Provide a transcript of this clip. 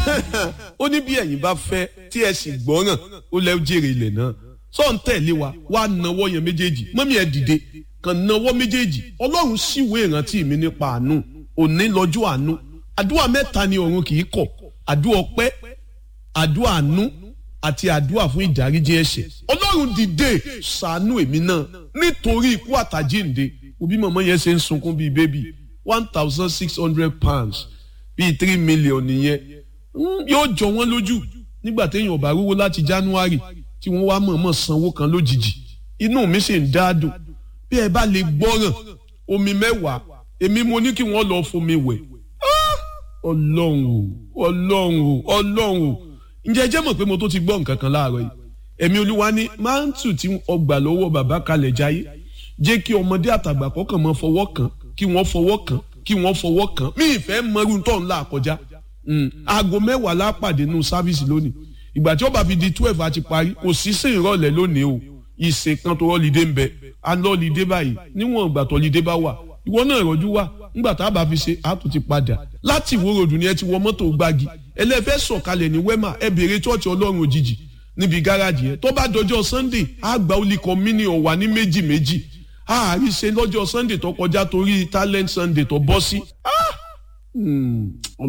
ó ní bí ẹ̀yin bá fẹ́ tí ẹ sì gbọ́ràn ó lẹ́ jèrè ilẹ̀ náà sọ ń tẹ̀lé wa wá nawọ́ yẹn méjèèjì mọ́mí ẹ dìde kàn nawọ́ méjèèjì ọlọ́run síwèé ìrántí mi nípa àánú òní lọ́jọ́ àánú àdúrà mẹ́ta ni ọ̀run kì í kọ̀ àdúrà ọpẹ́ àdúrà àánú àti àdúrà fún ìdáríjì ẹ̀ṣẹ̀ ọlọ́run dìde ṣàánú èmi náà nítorí ikú àtàjíǹde òbí mọ̀mọ́ yẹn ṣe ń sunkún bíi bébì one thousand six hundred pounds bíi three million nìyẹn yóò jọ wọ́n lójú nígbà téèyàn bá rówó láti january tí wọ́n wá mọ̀ọ́mọ̀ sanwó kan lójijì inú mi sì ń dáadùn bí ẹ bá lè gbọ́ràn omi mẹ́wàá èmi mo ní kí wọ́n lọ fomi wẹ̀ ọlọ́run o ọlọ́run o ọlọ́run o ǹjẹ́ jẹ́ mọ̀ pé mo tó ti gbọ́ nǹkan kan láàárọ̀ yìí ẹ̀mí olúwa ní máńtù tí ọgbà lọ́wọ́ bàbá kalẹ̀ jáyé jẹ́ kí ọmọdé àtàgbà kọ́kàn mọ́ fọwọ́ kàn kí wọ́n fọwọ́ kàn kí wọ́n fọwọ́ kàn mí ìfẹ́ mọ́rú tó ń là kọjá aago mẹ́wàá lápàdé nù sáfíìsì lónìí ìgbà tí ó bá fi di twelve àti parí kò sí sí ìrọ̀lẹ́ lónìí o ìsìn kan tó rọ́lídé ń bẹ alọ́lídé báyìí níwọ̀n ìgbà tó lídé bá wà ìwọ náà rọ́jú wà ńgbà tá a bá fi ṣe a tún ti padà láti ìwó ròdù ni ẹ ti wọ mọ́tò gbági ẹlẹ́fẹ́ sọ̀kalẹ̀ ní wẹ́mà ẹ béèrè chọ́ọ̀chì ọlọ́run òjijì níbi gáràjì yẹn tó bá dọjọ́ sunday á gba olùkọ́ mini ọ̀wà ní méjì méjì á rí ṣe lọ́jọ́ sunday tó kọjá torí talent sunday tó bọ́ sí.